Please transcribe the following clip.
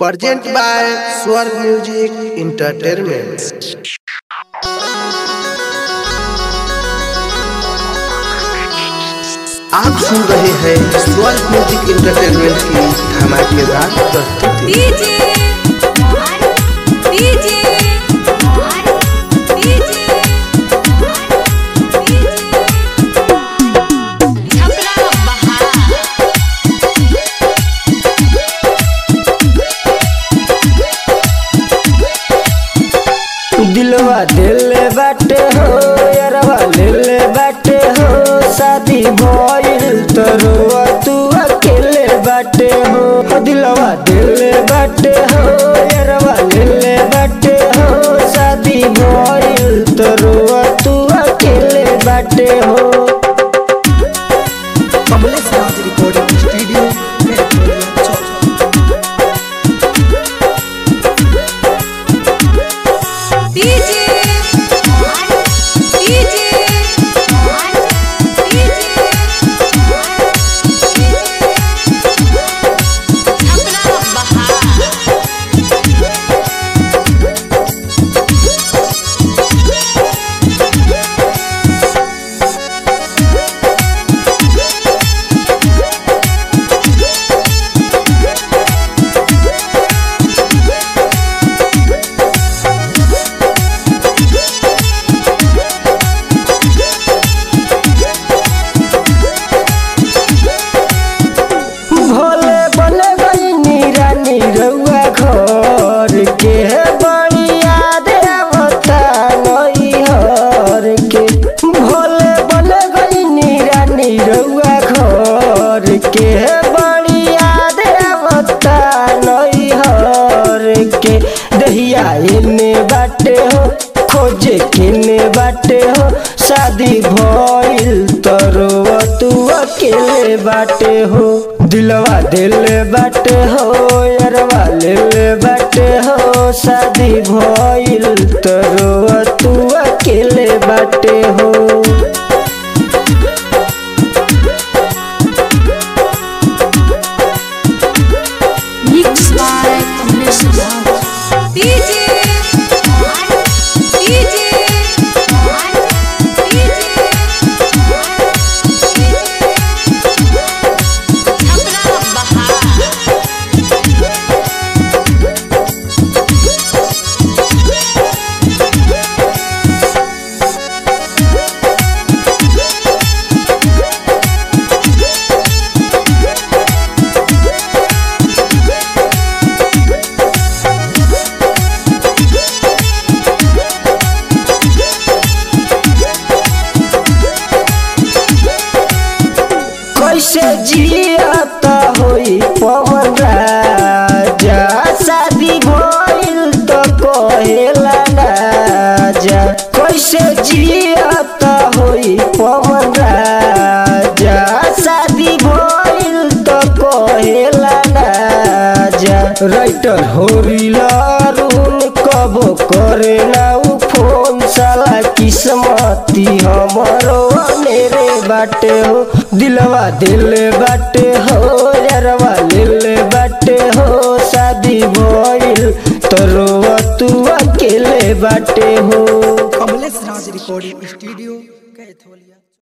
Present by Swarg Music Entertainment. आप सुन रहे हैं स्वर्ग म्यूजिक इंटरटेनमेंट की धमाकेदार प्रस्तुति DJ Mohan DJ Mohan DJ DJ Chhapra बहार दिलवा दिल बाटे हो यारवा दिल बाटे हो शादी भइल तरुआ तू अकेले बाटे हो ओ दिलवा दिल बाटे हो यारवा दिल बाटे हो शादी भइल तरुआ तू अकेले बाटे हो Kamlesh Raj recording studio DJ Mohan DJ Mohan DJ Chhapra बहार भोले बने गई रानी रउआ घर के बड़ी याद आवता नई हर के भोले बने गई रानी रउआ घर के बड़ी याद आवता नई हर के दहिया एने बाटे हो खोजे किने बाटे हो शादी भइल तरुआ तू अकेले बाटे हो दिलवा दिल बाटे हो यारवा दिल बाटे हो शादी भइल तरुआ तू अकेले बाटे हो mix by Kamlesh Raj DJ Mohan DJ Mohan DJ Chhapra बहार कैसे जियाता होई पवन राजा शादी भइल त कहेला राजा कैसे जियाता होई पवन राजा शादी भइल त कहेला राजा राइटर होरिला अरुण कबो करे ना उ फोन साला किस्मती हमरो मेरे बाटे हो दिलवा दिल बाटे हो यारवा दिल बाटे हो शादी भइल तरुआ तू अकेले बाटे हो कमलेश राज रिकॉर्डिंग स्टूडियो कैथोलिया